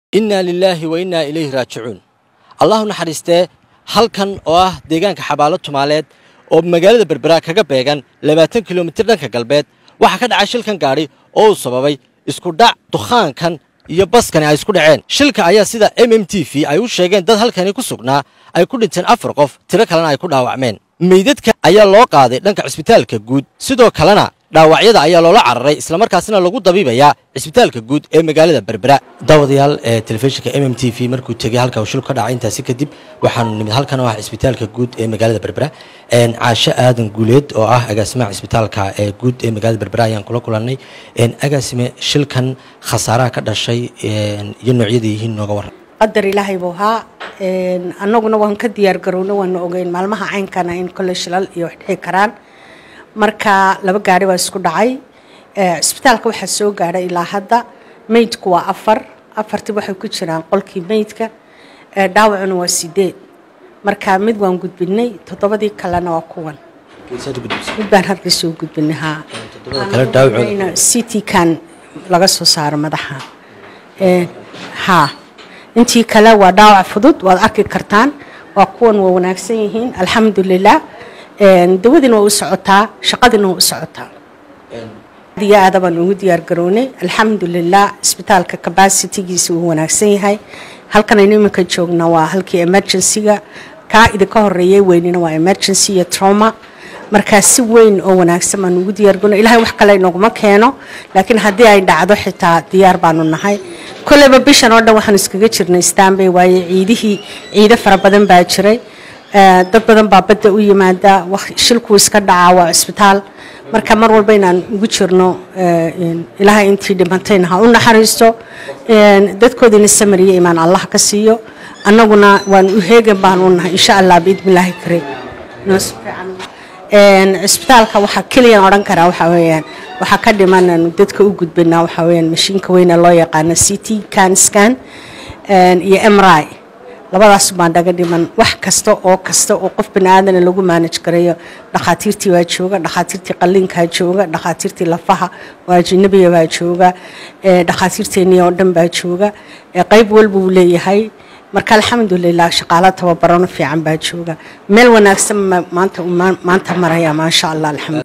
innaa lilaahi wa innaa ilayhi raajicuun allahu naxariistee halkan oo ah deegaanka xabaalo tumaaleed oo magaalada berberaa kaga beegan labaatan kilomitir dhanka galbeed waxaa ka dhacay shilkan gaadhi oo uu sababay isku dhac dukhaankan iyo baskani ay isku dhaceen shilka ayaa sida m m t v ay u sheegeen dad halkani ku sugnaa ay ku dhinteen afar qof tiro kalena ay ku dhaawacmeen meydadka ayaa loo qaaday dhanka cisbitaalka guud sidoo kalena dhaawacyada ayaa loola cararay islamarkaasina lagu dabiibayaa cisbitaalka guud ee magaalada berbera daawadayaal ee telefishinka m m t v markuu tegey halka uu shil ka dhacay intaasi kadib waxaanu nimid halkan oo ah cisbitaalka guud ee magaalada berbera caasho aadan guuleed oo ah agaasimaha cisbitaalka ee guud ee magaalada berbera ayaan kula kulannay agaasime shilkan khasaaraha ka dhashay iyo noocyada yihiin nooga waran qadar ilaahay buu ahaa annaguna waan ka diyaar garowna waana ogeyn maalmaha caynkana in kole shilal iyo wax dhici karaan marka laba gaari baa isku dhacay cisbitaalka waxaa soo gaadhay ilaa hadda meydku waa afar afartii waxay ku jiraan qolkii meydka dhaawacuna waa sideed marka mid waan gudbinay toddobadii kalena waa kuwan mid baan halka soo gudbinay haa c t kan laga soo saaro madaxa haa intii kale waa dhaawac fudud waad arki kartaan waa kuwan waa wanaagsan yihiin alxamdulilah dawadiina waa u socotaa shaqadiina waa u socotaa diyo aada baan ugu diyaar garownay alxamdulilah isbitaalka cabacitigiisa wuu wanaagsan yahay halkan aynu iminka joogna waa halkii emergencyga kaa idinka horeeyay weynina waa emergency iyo trauma markaa si weyn oo wanaagsan baan ugu diyaar garownay ilahay wax kale inaguma keeno laakiin haddii ay dhacdo xitaa diyaar baanu nahay kolleyba bishan oo dhan waxaanu iskaga jirnay stanbay waaye ciidihii ciido fara badan baa jiray dad badan baa badda u yimaada shilkuu iska dhacaa waa cisbitaal marka mar walba inaan ugu jirno ilaahay intii dhimantayna ha u naxariisto dadkoodiina samariya imaan allah ka siiyo annaguna waan u heegan baan u nahay insha allah biidni illaahi kariim cisbitaalka waxaa keliyan odhan karaa waxaa weeyaan waxaa ka dhiman dadka u gudbinaa waxaa weeyaan mashiinka weyne loo yaqaano c t can scan iyo mri labadaas baan dhaga dhiman wax kasta oo kasta oo qof bani aadana lagu maanaj garayo dhakhaatiirtii waa jooga dhakhaatiirtii qalliinkaa jooga dhakhaatiirtii lafaha oo ajinabiya baa jooga dhakhaatiirteennii oo dhan baa jooga qayb walba uu leeyahay marka alxamdulilah shaqaalo tababarano fiican baa jooga meel wanaagsan maanta maanta maraya maasha allah alxamdu